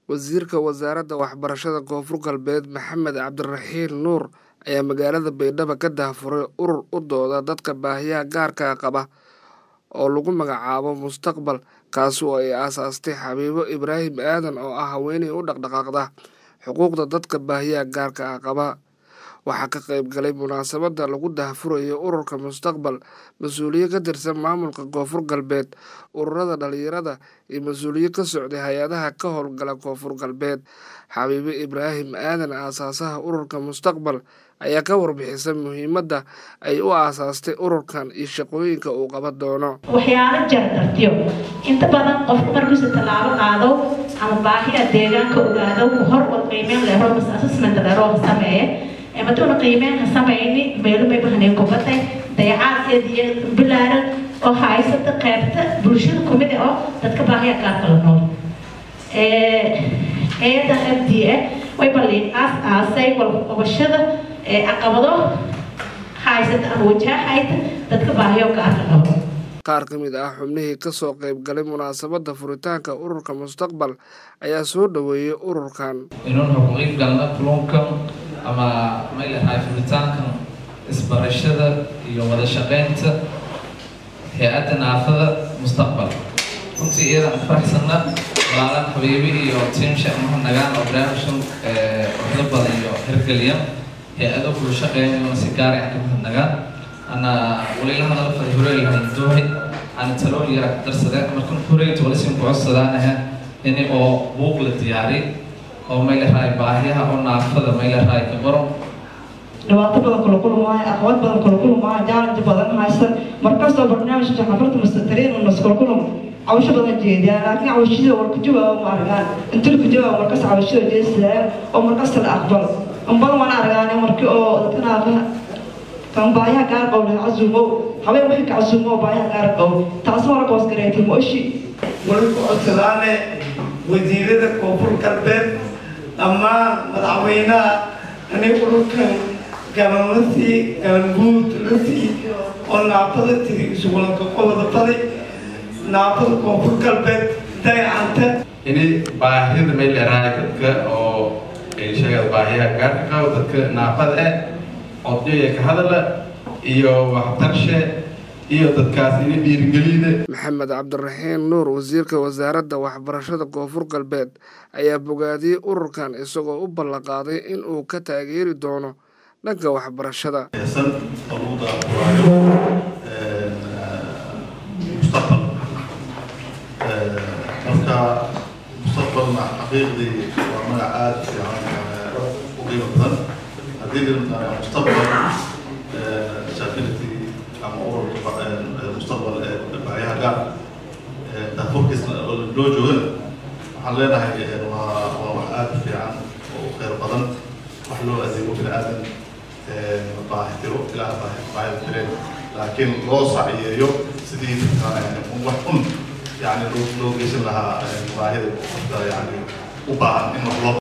wasiirka wasaaradda waxbarashada koonfur galbeed maxamed cabdiraxiin nuur ayaa magaalada baydhabo ka daahfuray urur u dooda dadka baahiyaha gaarka qaba oo lagu magacaabo mustaqbal kaasi oo ay aasaastay xabiibo ibraahim aadan oo ah haweeney u dhaqdhaqaaqda xuquuqda dadka baahiyaha gaarka ah qaba waxaa ka qayb galay munaasabadda lagu daahfurayo ururka mustaqbal mas-uuliye ka tirsan maamulka koonfur galbeed ururada dhalinyarada iyo mas-uuliye ka socday hay-adaha ka howlgala koonfur galbeed xabiibo ibraahim aadan aasaasaha ururka mustaqbal ayaa ka warbixisa muhiimadda ay u aasaastay ururkan iyo shaqooyinka uu qaban doono waxyaalo jardartiyo inta badan qofku markiisa tallaabo qaado ama baahiya deegaanka ogaado ku hor wad qiimeyn leero mas assessment leero sameeye maduuna qiimeynka samayni meelumay bahneen kubadday dayacaadkeed iyo bilaaran oo haysata qaybta bulshada kumid oo dadka baahiya gaarka la nool eeda f d a way balliin aas aasay walqabashada caqabado haysata ama wajahayta dadka baahiyo gaarka qabo qaar ka mid ah xubnihii kasoo qayb galay munaasabadda furitaanka ururka mustaqbal ayaa soo dhoweeyey ururkan inuun xuquuqiin galna kulunkan ama maylahay furitaankan isbarashada iyo wada shaqaynta hay-adda naafada mustaqbal runtii iyadan faraxsanna walaalan xabiibi iyo tiimsha maha nagaan oo barnaamijkan waxda badan iyo hirgeliya hay-ado kula shaqeynayona si gaar ah kamahad nagaan ana walilahadala fadhureylahan doohay ana talool yara ka darsadeen markan horeyta walisin ku codsadaanaha ini oo buuq la diyaariy oo maylahay baahiyaha oo naafada maylahay ka baron dhibaato badan kula kulmaayo aqwad badan kula kulmaayo jaalanji badan haysan markastoo barnaamijka xafarta mustaqiriin naskula kulum cawsho badan jeediyaan laakiin cawshida war ku jawaabo ma argaan intul ku jawaabo markas cawshida jeesadaan oo markasta la aqbalo ambal waan argaane markii oo dadka naafaha kan baahiyaha gaar qabo la casuumo habeen wixii ka casuumo baahiyaha gaar qabo taas mara boos gareetay mooshi wali ku codsadaane wasiirada koonfur galbeed dhammaan madaxweynaha anay ururkan gaban la sii gaban guud la sii oo naafada tiri isugulanka qobada baday naafada koonfur galbeed dayacanta ini baahida meel dheeraaya dadka oo sheegada baahiyaha gaarka qabo dadka naafada eh odyoya ka hadala iyo waxtarshe iyo dadkaas ini dhiirigelida maxamed cabdiraxiin nuur wasiirka wasaaradda waxbarashada koonfur galbeed ayaa bogaadiyey ururkan isagoo u ballanqaaday in uu ka taageeri doono dhanka waxbarashada marka mustaqbalna xaqiiqdii waa magac aada fiican u qiimo badan haddii limataa mustaqbal disability ama ururka mustaqbal ee baahiyaha gaar daafurkiisna loo joogana waxaan leenahay waa waa wax aada fiican oo kheyr badan wax loo adeego bini aadan baahi tiro ilaah baahi baahida tireen laakiin loo saciyeeyo sidii wax un يعني لو لو جيش لها مراهيد يعني وبعد إنه